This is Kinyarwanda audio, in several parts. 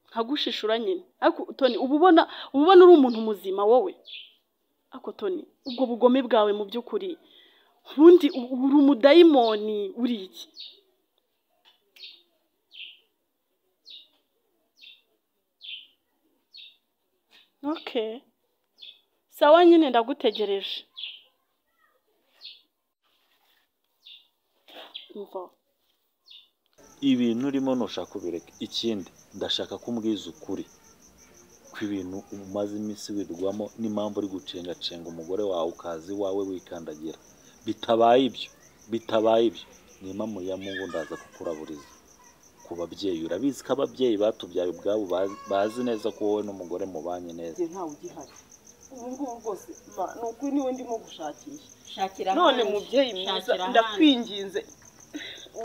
nkagushishura nyine ariko toni uba ubona uba ubona uri umuntu muzima wowe ariko toni ubwo bugome bwawe mu by'ukuri ubundi uri umudayimoni uri iki oke sawa nyine ndagutegereje umva ibintu urimo ntushaka kubireka ikindi ndashaka ko umbwiza ukuri ko ibintu umaze iminsi wirwamo n'impamvu uri gucengacenga umugore wawe ukaza iwawe wikandagira bitabaye ibyo bitabaye ibyo nima mu ya mungu ndaza kukuraburiza ku babyeyi urabizi ko ababyeyi batubyaye ubwabo baz- bazi neza ko wowe n'umugore mubanye neza njye ntawe ugihari ubu ngubu rwose ma, ni ukuri niwe ndimo gushakisha shakira none ahandi, mubyeyi mwiza shakira ahandi. ndakwinginze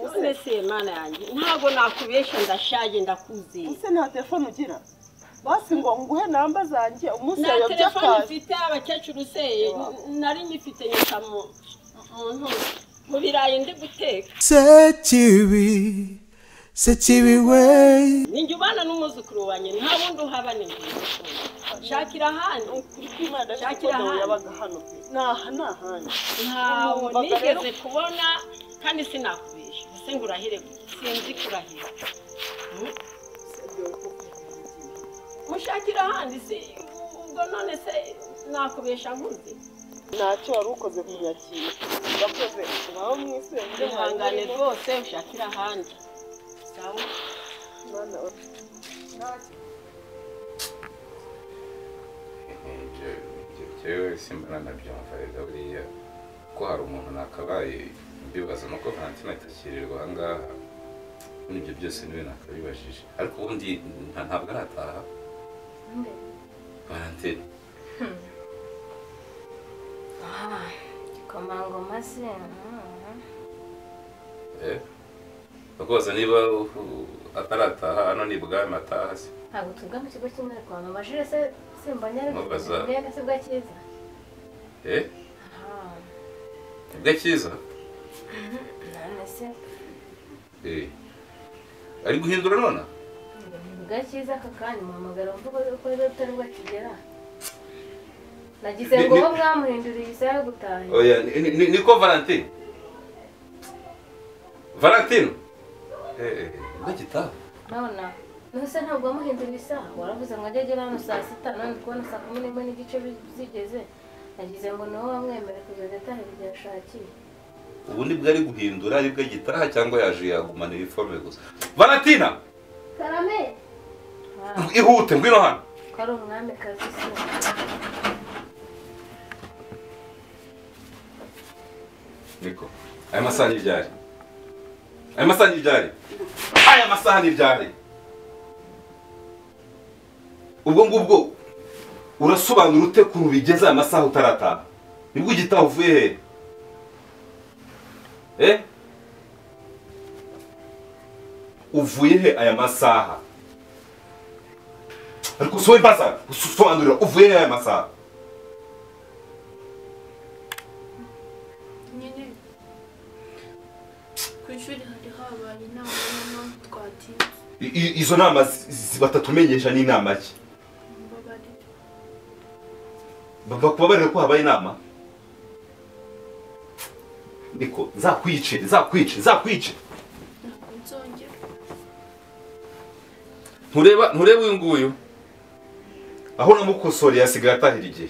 None se mana yanjye ntabwo nakubeshya ndashaje ndakuzeye ese nta telefone ugira basi ngo nguhe namba zanjye umunsi nta yawe telefone by'akazi mfite abakecuru useye n- nari nyifite nyita mu mu ntoki mu birayi ndi guteka sekibi sekibi we ninjye ubana n'umwuzukuru wanjye nta wundi uhabane shakira ahandi ukuri kw'imana Shakira shakira ahandi. yabaga hano pe naha nahandi ntawo Numvaga rero- nigeze kubona kandi sinakubeshya ese ngo urahire gute? sinzi kurahira Hmm? mushakira ahandi se ubwo none se nakubeshya nkuze ntacyo wari ukoze kunyakira urakoze mwaba mwiseye ibyo mwari ihangane murimo. rwose ushakire ahandi sawa Mana, ntacyo ibyo ibyo byewe simbona nabyumva rero buriya ko hari umuntu nakabaye mbibaza nuko valentine atakirirwa ahangaha muri ibyo byose niwe nakabibajije ariko ubundi nta- ntabwo arataha valentine Komangoma se mm. eh bakubaza niba u- u- atarataha hano ni bwami ataha se ntabwo tuvuga mu kigo kimwe ariko abantu amajire se simbonye ari Mubaza. mbega se bwa cyiza eh Ah, nibwo cyiza none se eh ari guhindura none bwa cyiza aka kanya muhamagara mvuga ko rero utari bwakigera nagize Ni- ngo ni- bo mwamuhinduriye isaha yo gutaha oya ni- ni- ni- niko valentine valentine eh nibwo gitaha nona nose ntabwo wamuhinduriye isaha waravuze ngo ajye agera hano saa sita none ndi kubona saa kumi n'imwe n'igice bi- zigeze nagize ngo ni wowe wamwemere kuzajya ataha igihe ashakiye ubu nibwo ari guhindura aribwo gitaha cyangwa yaje yagumanira iforome gusa valentina karame Ah, ihute ngwino hano ko ari umwamikazi se niko aya masaha ni ibyari aya masaha ni ibyari aya masaha ni ibyari ubwo ngubwo urasobanura ute ko ubigeze aya masaha utarataha nibwo igitaha uvuye hehe eh uvuye he aya masaha ariko usohoye mbaza usobanurira uvuye he aya masaha nyine ku ishuri hari habaye inama noneho twatinze I- i- izo nama zi- zi- batatumenyesha ni inama ki mbabarira bava kuba bari ko habaye inama niko nzakwice nzakwice nzakwice ntabwo nzongera ntureba ntureba uyu nguyu aho namukosoreye asigaye atahira igihe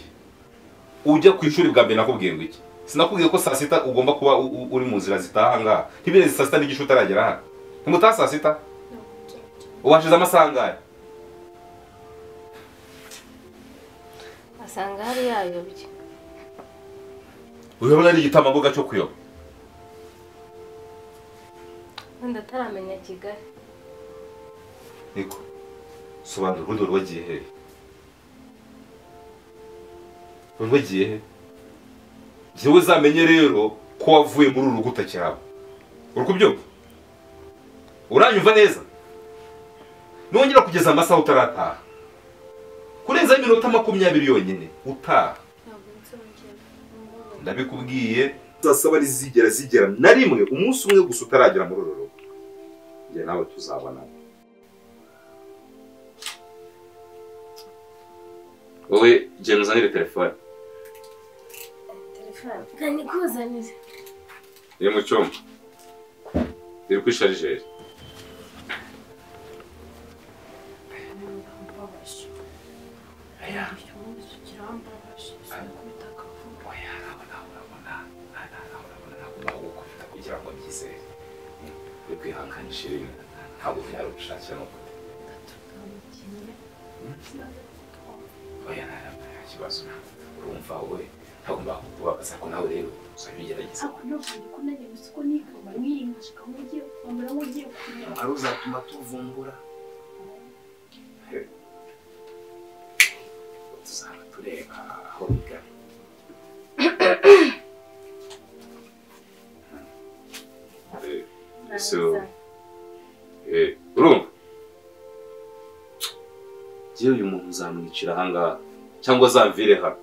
ujya ku ishuri bwa mbere nakubwiye ngo iki sinakubwiye ko saa sita ugomba kuba u- u- uri mu nzira zitaha aha ngaha ntibirenze saa sita n'igice utaragera hano ntimutaha saa sita ntabwo nzongera ubashize amasaha angahe asanga hari yayobye urabona ari igitambambuga cyo kuyoba wenda ataramenya kigali niko sobanura ubundi wari wagiye hehe wari wagiye he njyewe uzamenye rero ko wavuye muri uru rugo cyaba uri kubyumva uranyumva neza nongera kugeza amasaha utarataha kurenza iminota makumyabiri yonyine utaha ntabwo nzongera ndabikubwiye zasaba rizigera zigera na rimwe umunsi umwe gusa utaragera muri uru rugo njye nawe tuzabonana wowe genda uzanire telefone telefone kani kuzanire iri mu cyumba iri kuri sharijeri birambabaje ibyo munsi kirambabaje sinkubita akavuga kugira ngo byizere uri kwihanganisha ibintu ntabwo byari ubushakira no tugamukinnye oya nta kibazo urumva wowe ntagomba kukubabaza ko nawe rero uzabigerageza ariko navuye ko nanjye gusa uko nikaba mwiyimashika mugiye kwambara mugiye kureba ari uzatuma tuvumbura tuzaba tureba aho bigana So, eh, urumva njyewe uyu muntu uzamwicira ahangaha cyangwa azamvire hano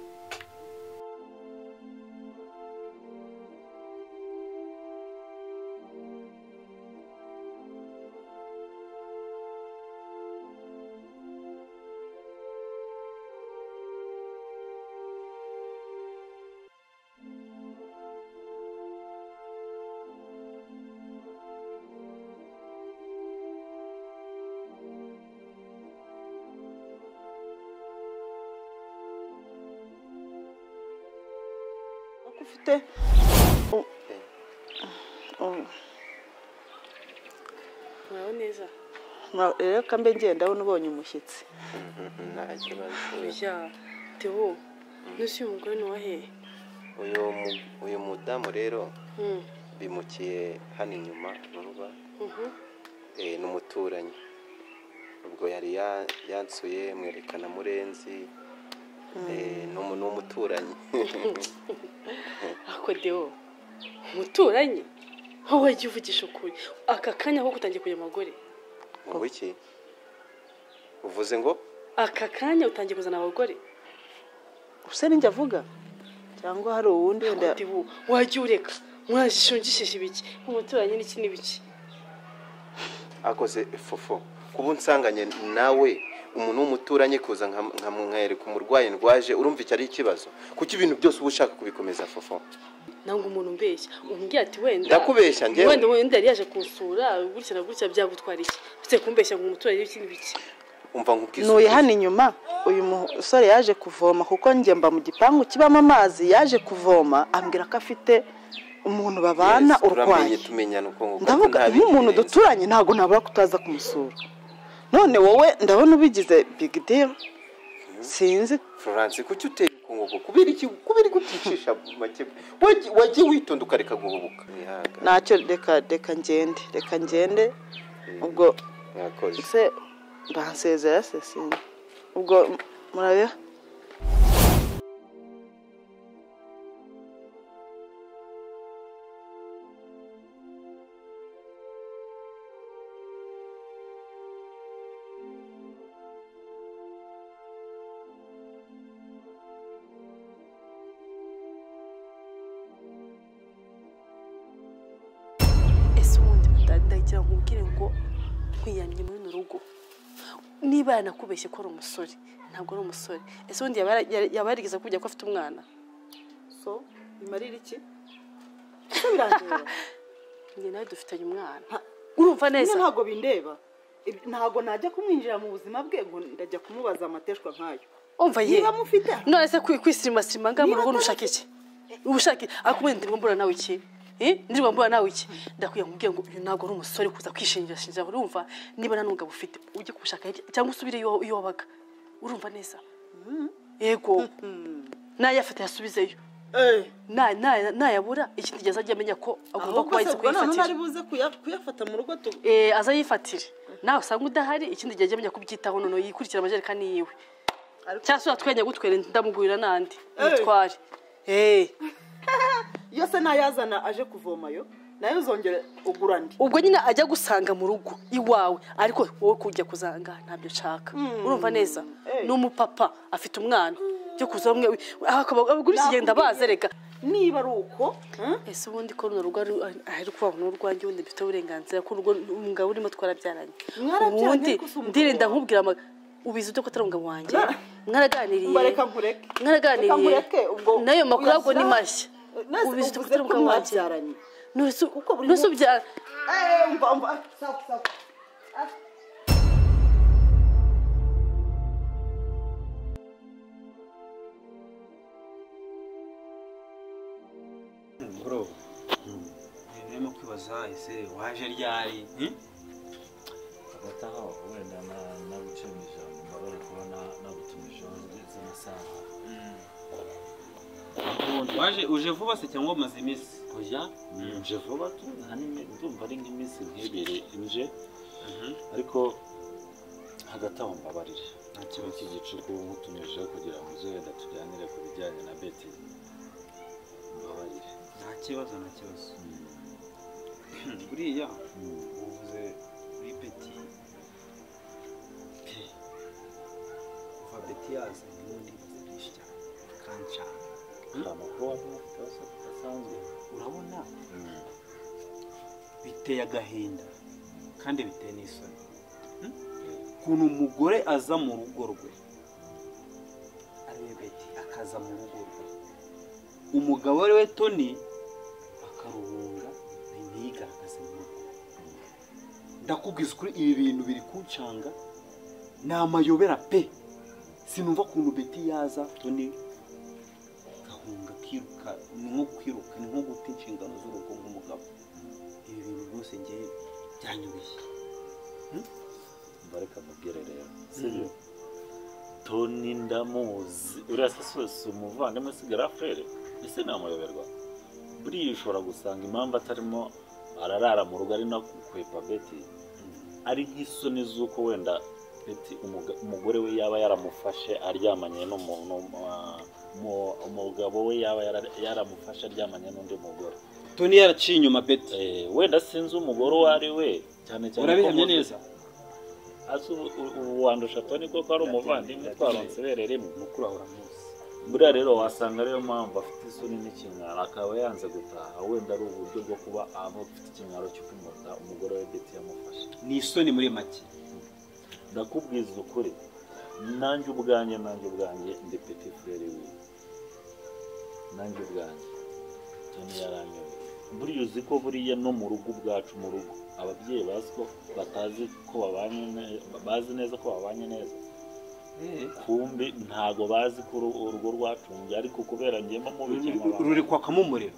ufite mwawe neza rero kambe ngenda aho ubonye umushyitsi nta kibazo bya teo n'usi uyu mugore ni uwahe uyu mu- uyu mudamu rero bimukiye hano inyuma uruba eh, ni umuturanyi ubwo yari ya- yansuye mwerekana murenzi eh, ni umu- ni umuturanyi ako deo muturanye aho wajya uvugisha ukuri aka kanya aho utangiye kujya abagore mu wiki uvuze ngo aka kanya utangiye kuzana abagore gusa ninjye avuga cyangwa hari uwundi wenda Ako deo wajya ureka mwazishungishije ibiki umuturanyi n'iki n'ibiki akoze fofo kuba unsanganye nawe umuntu w'umuturanyi kuza nkam- nkamwereka umurwayi ndwaje urumva icyo ari ikibazo kuki ibintu byose uba ushaka kubikomeza fofo ntabwo umuntu umbeshya umbwira ati wenda Ndakubeshya, njyewe. wenda wenda yari yaje kunsura gutya na gutya byagutwara iki ufite kumbeshya ngo umuturanyi n'iki n'ibiki umva nkubwize ntuye hano inyuma uyu musore yaje kuvoma kuko njye mba mu gipangu kibamo amazi yaje kuvoma ambwira ko afite umuntu babana Yes, urwaye turamenye tumenyana uko nguko ndavuga nk'umuntu duturanye ntabwo nabura kutaza kumusura none wowe ndabona ubigize big deal sinzi Florence kuki uteye ukunguko kubera iki kubera iki uticisha make wagiye wagiye witonda ukareka guhubuka Mwihangane. ntacyo reka reka ngende reka ngende ubwo mwakoze se bansezera se sinzi ubwo murabeho ese ubundi ndagira ngo nkubwire ngo nkwiyamye muri uru rugo niba yanakubeshye ko ari umusore ntabwo ari umusore ese ubundi yaba yara- yaba yarigeze kujya ko afite umwana so bimarira iki ese birangira njye nawe dufitanye umwana urumva neza Nyine ntabwo bindeba Ibi- ntabwo najya kumwinjira mu buzima bwe ngo ndajya kumubaza amateshwa nkayo umva ye niba mufite none se kwi- kwisirimasirima nga mu Niba rugo atari- ntushaka iki ubushake akumwe ndirirwa mbura nawe iki Eh? ndirirwa mbura nawe iki ndakwiye nkubwiye ngo uyu ntabwo ari umusore kuza kwishingirashingira urumva niba nta n'umugabo ufite ujye kubushaka hirya cyangwa usubire iyo iyo wabaga urumva neza yego nayafata yasubizeyo eh Na- na- nayabura ikindi gihe azajya amenya ko agomba kuba ahise kuyifatira buze kuya- kuyafata mu rugo tu- Eh, aza yifatire nawe usanga udahari ikindi gihe ajya amenya kubyitaho noneho yikurikira amajerekani yiwe Ariko- cyangwa se watwenya gutwere ndamugurira n'andi Eh. mutware iyo se nayazana aje kuvomayo nayo uzongere ugura andi ubwo nyine ajya gusanga mu rugo iwawe ariko wowe kujya kuzanga ntabyo nshaka urumva neza Eh. ni umupapa afite umwana byo kuza bamwe abagura iki gihe ndabaza reka niba ari uko eh, ese ubundi ko runo rugo ari ari kubaho n'urwanjye ubundi dufite uburenganzira ko urugo umugabo urimo twarabyaranye Mwarabyaranye ubundi ariko si umugabo ndirinda wawe. nkubwira ama- ubizi ute ko atari umugabo wanjye Ra- mwaraganiriye mbareka nkureke Reka mwaraganiriye nkureke ubwo nayo makuru yabwo ni uyasa- mashya Nese ubizi uvuze tubifite mu ko kanwa ke. mwabyaranye nturusu buri nturusu munsi- bya Eh, umva umva ah, sawa sawa bro ndimo kwibaza ese waje ryari hmm? hagati aho wenda na- nagucemo ijambo mbabare kuba na- nagutumijeho ndetse amasaha waje uje vuba se cyangwa umaze iminsi oya nje vuba tu nta n'imi- ndumva ari nk'iminsi nk'ibiri nje ariko hagati aho mbabarire nta kibazo cy'igicuku nkutumijeho kugira ngo uze wenda tuganire ku bijyanye na beti mbabarire nta kibazo nta kibazo buriya uvuze kuri peti kuva peti yaza ubundi bazarisha cyane kandi cyane nta makuru waba ufite yose adasanzwe urabona biteye agahinda kandi biteye n'isoni Hmm? ukuntu umugore aza mu rugo rwe ariwe beti akaza mu rugo rwe umugabo ari we toni akaruhunga ntiyigaragaze mu rugo ndakubwiza ukuri ibi bintu biri kuncanga ni amayobera pe sinumva ukuntu beti yaza toni gahunga kiruka ni nko kwiruka ni nko guta inshingano z'urugo nk'umugabo ibi bintu rwose ngewe byanyubishye mbareka mubwire rero sibyo toni ndamuzi uriya se si si umuvandimwe usigara frere ese namuyoberwa buriya ushobora gusanga impamvu atarimo ararara mu rugo ari no kukwepa beti ari nk'isoni z'uko wenda beti umuga- umugore we yaba yaramufashe aryamanye n'umuntu ah, mu- umugabo we yaba yara- yaramufashe aryamanye n'undi mugore toni yaraciye inyuma beti Eh, wenda sinzi umugore uwo ari we cyane cyane ko urabihamya mu- neza azi ubu- ubu- ubu wandusha toni koko ari umuvandimwe twaronse ibere rimwe mukuru wawe uramuzi buriya rero wasanga ariyo mpamvu afite isoni n'ikinyaro akaba yanze gutaha wenda ari uburyo bwo kuba aba afite ikinyaro cyo kumurika umugore we beti yamufashe ni isoni muri make ndakubwiza ukuri nanjye ubwanjye nanjye ubwanjye ndi peti furere we nanjye ubwanjye toni yaranyobeye buriya uzi ko buriya no mu rugo ubwacu mu rugo ababyeyi bazi ko batazi ko babanye ne- bazi neza ko babanye neza kumbi ntago bazi ko uru- urugo rwacungiye ariko kubera ngema mu bikemura abantu. ruri kwakamo umuriro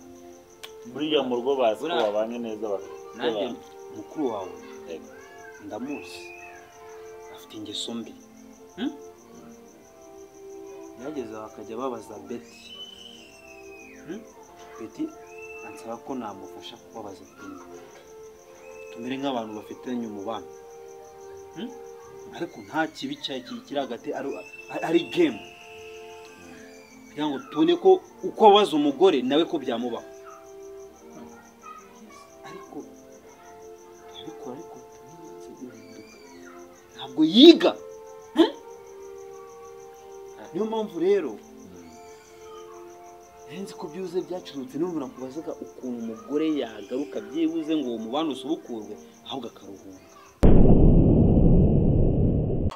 buriya mu rugo bazi ko Buriya- babanye neza ba- nanjye ba- mukuru wawe Yego. ndamuzi afite ingeso mbi Hmm? byageze bakajya babaza beti Hmm? beti ansaba ko namufasha kubabaza toni tumere nk'abantu bafitanye umubano Hmm? ariko nta kibi cya- ki- kiri hagati ari- ari- ari gemu kugira ngo tubone ko uko abaza umugore nawe ko byamubaho ariko ariko ariko tumaze guhinduka ntabwo yiga Eh? niyo mpamvu rero nzi ko byibuze byacurutse niba nakubazaga ukuntu umugore yagaruka byibuze ngo uwo mubano usubukurwe ahubwo akaruhuka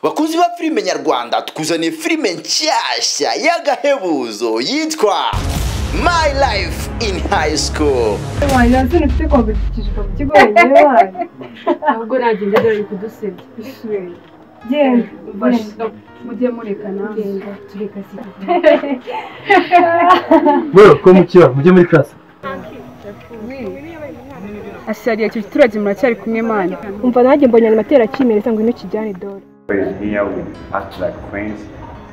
bakunzi ba filime nyarwanda tukuzaniye filime nshyashya y'agahebuzo yitwa My Life in High School wanjye nanone ufite kwambukishijwe mu kigo wenyine wanyu ntabwo nagenda dore kudusebya isuri genda genda mujye murekana genda tureka bro ko mukira mujye muri class ashyariye icyo giturage muracyari kumwe mwana umva nanjye mbonye amatera kimereza ngo intoki jyane dore is here with acts like queens.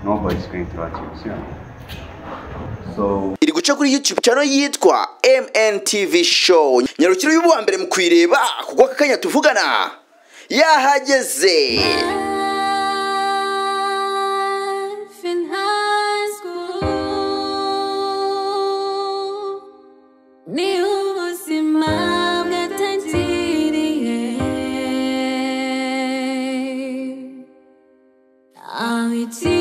Nobody's going to achieve soon. So iri guca kuri YouTube channel yitwa MNTV Show nyarukiro y'uwa mbere mu kuyireba kuko aka kanya tuvugana yahageze ni ubuzima bwatangiriye aho iki